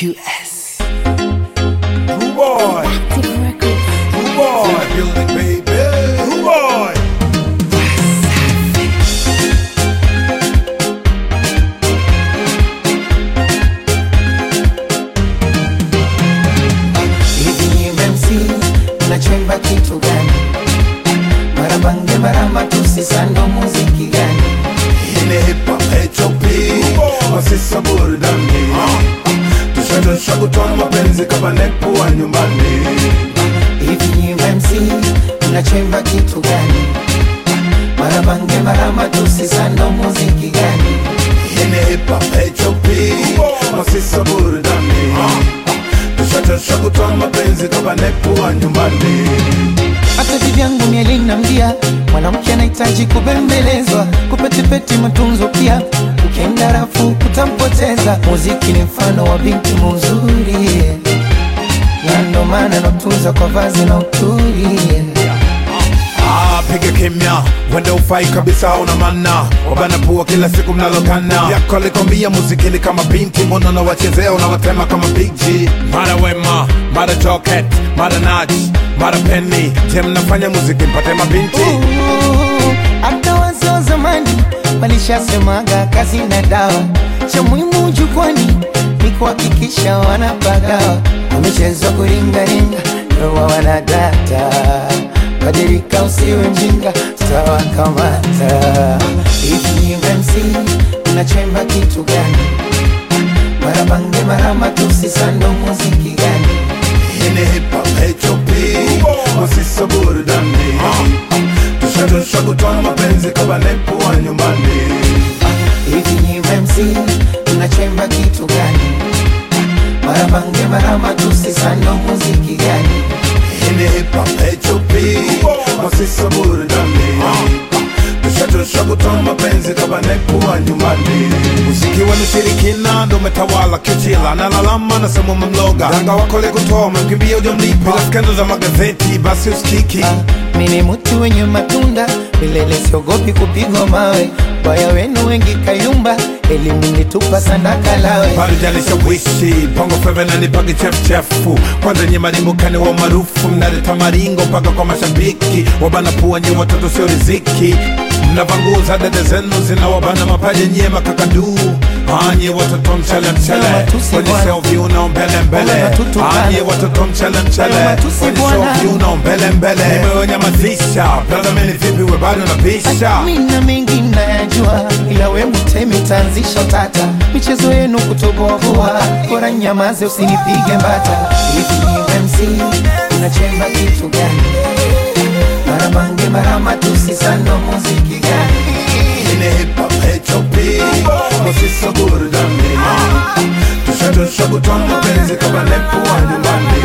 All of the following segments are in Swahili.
QS. True boy, Active Records. true boy, building baby, true boy. Hivi ni MC mnachemba kitu gani? Marabange maramba tusisando muziki gani? Ile hip hop HOP, masisa burudani. Tushadosha kutoa mapenzi kama nepo wa nyumbani. Hivi ni MC mnachemba kitu gani? Marabange maramba tusisando muziki gani? Ile hip hop HOP, masisa burudani. Tushadosha kutoa mapenzi kama nepo wa nyumbani. Hata vivyangu mielina mdia, mwanamke anahitaji kubembelezwa, kupetipeti matunzo pia, ukienda rafu utampoteza. Muziki ni mfano wa binti muzuri, na ndo maana natunza kwa vazi na uturi. Ah, piga kimya, wenda ufai kabisa, una mana wabana pua kila siku mnalokana yako alikwambia muziki ni kama binti, mbona unawachezea unawatema kama Big G. Mara Wema, mara Joket, mara Naj, mara Penny, je, mnafanya muziki mpate mabinti? Ooh, Hata wazee wa zamani walishasemaga kazi na dawa, cha muhimu jukwani ni kuhakikisha wanapagawa. Wamechezwa kuringaringa, ndoa wanadata. Badilika, usiwe mjinga, tutawakamata. Hivi ni MC unachemba kitu gani? Marabange marama tusisando muziki gani? Ini hip hop HOP, masisa burudani. Tushadosha kutoa mapenzi kama nepo wa nyumbani. Hivi ni MC unachemba kitu gani? Marabange marama tusisando muziki gani? Ini hip hop HOP, masisa burudani. Tushadosha kutoa mapenzi kama nepo wa nyumbani. Muziki wenu shirikina ndo umetawala kichila, nalalama nasema mamloga danga wakole kutoa umemkimbia ujamlipa, bila skendo za magazeti basi usikiki. Mimi mtu wenye matunda milele, siogopi kupigwa mawe. Baya wenu wengi kayumba, elimu nitupa sandaka lawe. bado jalishawishi bongo feve na nipage chefuchefu kwanza nye marimbukani wa maarufu mnaleta maringo mpaka kwa mashabiki wabana pua nye watoto sio riziki mnavanguza dede zenu zinawabana mapaja nye makakaduu anye watoto mchele mchele Matusi kwenye bwana. seo viuno mbele mbele Bwana matutukana. anye watoto mchele mchele Matusi kwenye seo bwana. viuno mbele mbele nimewanyamazisha brother meni vipi we bado napisha Mina mengi nayajua, ila we mtemi tanzisha tata. Michezo yenu kutoboa, bora nyamaze usinipige mbata. Hivi ni MC unachemba kitu gani? Marabange marama tusisando muziki gani? Ini hip hop HOP, masisa burudani. Tushadosha kutoa mapenzi kama nepo wa nyumbani.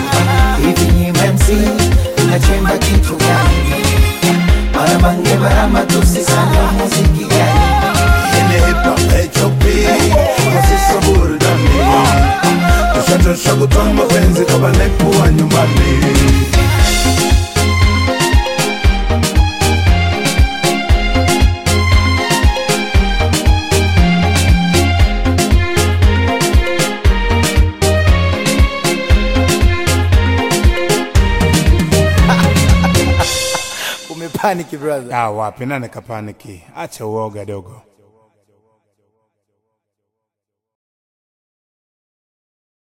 Hivi ni MC unachemba kitu gani? Marabange marama tusisando muziki gani? Ini hip hop HOP, masisa burudani. Tushadosha kutoa mapenzi kama nepo wa nyumbani. Umepaniki brother. Ah, wapi nane kapaniki, acha uoga dogo.